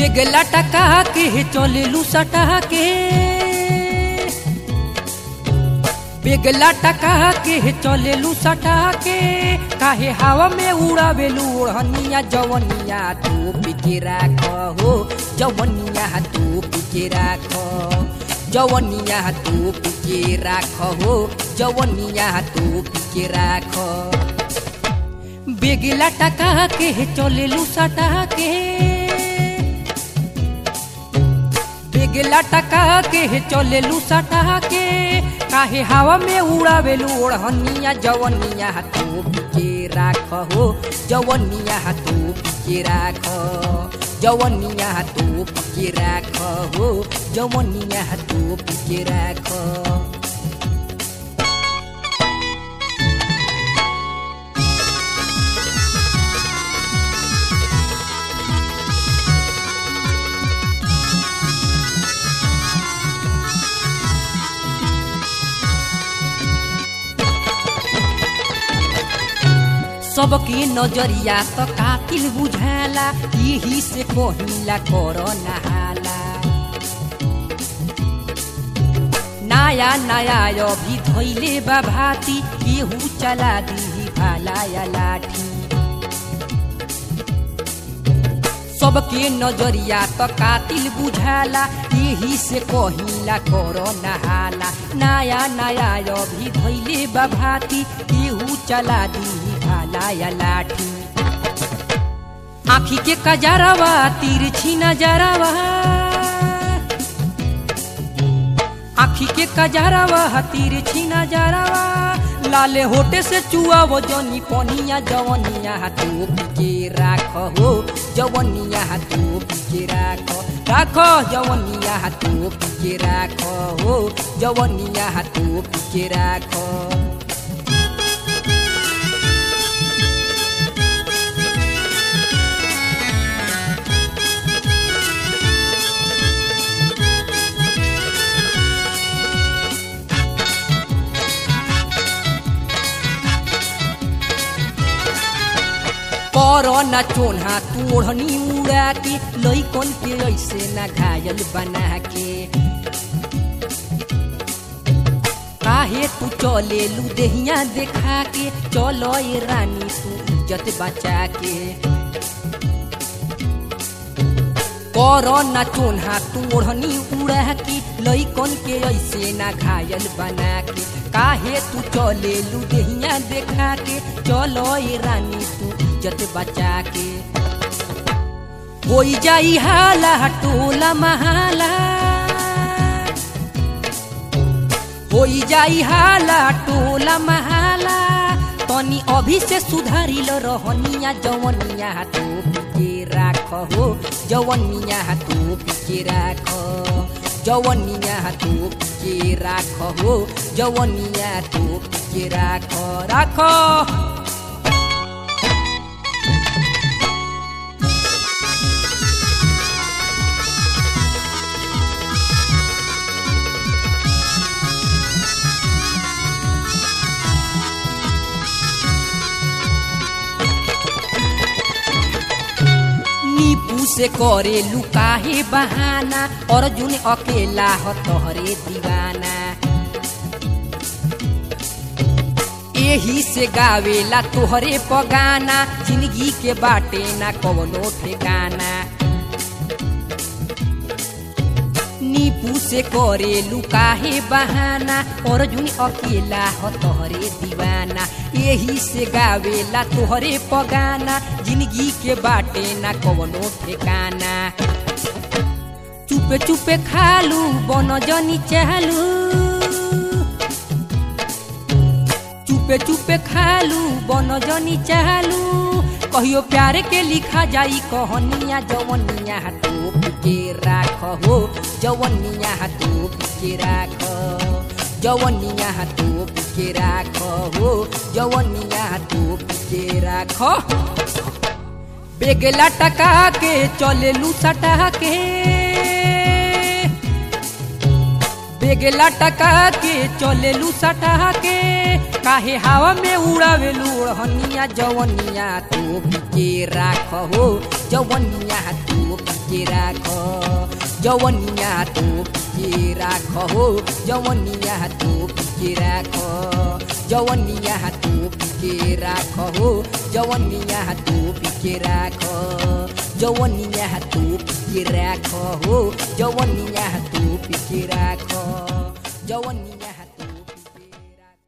बेगला टका के चलेलू सटा के बेगला टका के चलेलू सटा के काहे हवा में उड़ावेलू ओढ़निया जवनिया तू पिके राख हो जवनिया तू पिके राख जवनिया तू पिके राख हो जवनिया तू पिके राख बेगला टका के चलेलू सटा के बेगला टका के चलेलू सटा के काहे हवा में उड़ावेलू ओढ़निया जवनिया तू के राख हो जवनिया तू के राख जवनिया तू के राख हो जवनिया तू के राख सबके नजरिया त कातिल बुझाला यही से कहिला कर नहाला नया नया अभी धैले बा भाती केहू चला दी भाला या लाठी सबके नजरिया त कातिल बुझाला यही से कहिला कर नहाला नया नया अभी धैले बा भाती केहू चला दी भाला या लाठी आखी के कजरवा तिरछी नजरवा आखी के कजरवा तिरछी नजरवा लाले होटे से चुआ वो जनी पनिया जवनिया तू के राख हो जवनिया तू के राख राख जवनिया तू के राख हो जवनिया तू के राख कर न चोन्हा तोड़नी उड़ा के लैकन के ऐसे न घायल बना के काहे तू चले लू देहिया देखा के चलो ये रानी तू इज्जत बचा के कर न चोन्हा तोड़नी उड़ा के लैकन के ऐसे न घायल बना के काहे तू चले लू देहिया देखा के चलो ये रानी तू इज्जत बचा के होई जाई हाला टोला महाला होई जाई हाला टोला महाला तनी अभी से सुधारिल रहनिया जवनिया तू के राख हो जवनिया तू के राख जवनिया तू के राख हो जवनिया तू के राख राख नीपू से करे लुकाहे बहाना अर्जुन अकेला ह तोहरे दीवाना एही से गावेला तोहरे पगाना जिंदगी के बाटे ना कवनो ठेकाना नीपू से करे लुकाहे बहाना अर्जुन अकेला ह तोहरे दीवाना यही से गावेला तोहरे पगाना जिंदगी के बाटे ना कवनो ठेकाना चुपे चुपे खालू बन जनी चालू चुपे चुपे खालू बन जनी चालू कहियो प्यार के लिखा जाई कहनिया जवनिया तू के राख हो जवनिया तू के राख जवनिया तू के राख हो जवनिया तू के राख बेगला टका के चलेलू सटा के बेगला टका के चलेलू सटा के काहे हवा में उड़ावे लूढ़निया जवनिया तो के राख हो जवनिया तो के राख जवनिया तो के राख हो जवनिया तो के राख जवनिया तो के राख हो जवनिया तो के राख जवनिया तो के राख हो जवनिया तो के राख जवनिया